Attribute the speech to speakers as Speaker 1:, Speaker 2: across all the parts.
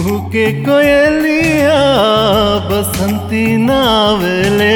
Speaker 1: कुहू के कोयलिया बसंती नावले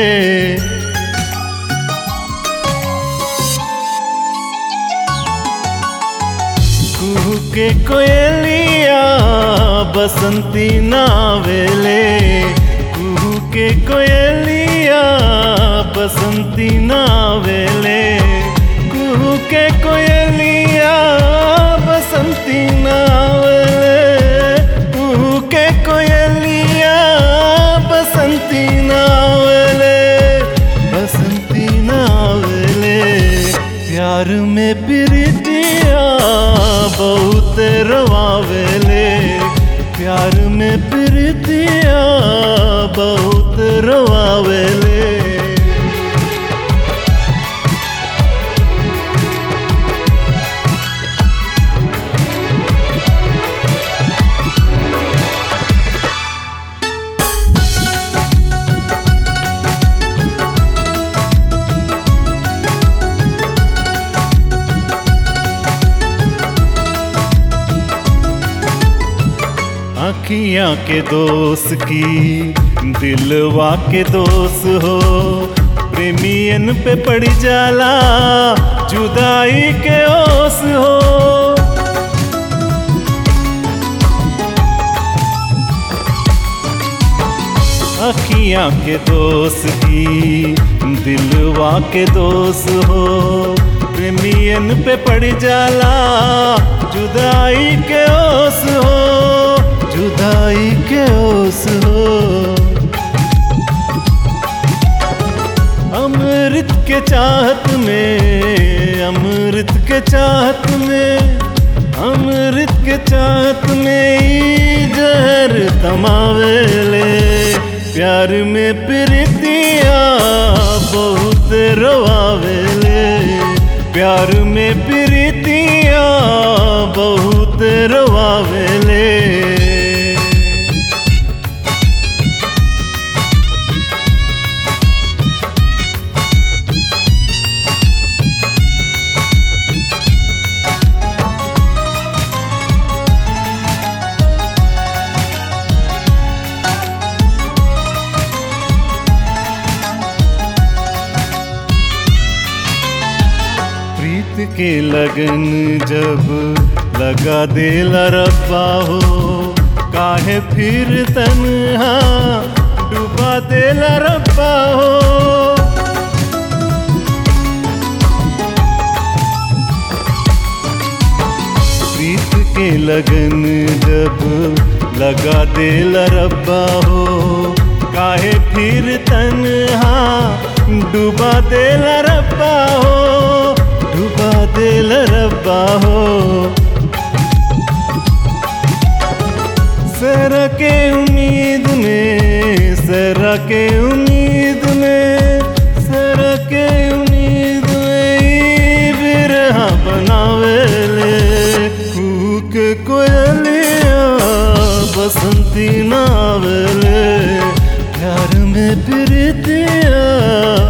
Speaker 1: कुहू के कोयलिया बसंती नावेले कुहू के कोयलिया बसंती नावेले कुहू के कोयलिया बसंती नावेले कुहू के कोयलिया बसंती नावेले बसंती नावेले प्यार में प्रीतिया बहुत रवावेले प्यार में प्रीतिया बहुत रवावेले अखियाँ के दोस्त की दिलवा के दोस्त हो प्रेमियन पे पड़ जाला जुदाई के ओस हो अखियाँ के दोस्त की दिलवा के दोस्त हो प्रेमियन पे पड़ जाला जुदाई के ओस हो जुदाई के ओस हो अमृत के चाहत में अमृत के चाहत में अमृत के चाहत में ई जहर तमावेले प्यार में प्रीतिया बहुत रवावेले प्यार में प्रीतिया बहुत रवावेले प्रीत के लगन जब लगा देला रब्बा हो काहे फिर तन्हा डुबा देला रब्बा हो प्रीत के लगन जब लगा देला रब्बा हो काहे फिर तन्हा डुबा देला रब्बा हो डुबा दिल रब्बा हो सर के उम्मीद में सर के उम्मीद में सर के उम्मीद में ई बिरहा बनावेले कूक कोयलिया बसंती नावेले प्यार में प्रीतिया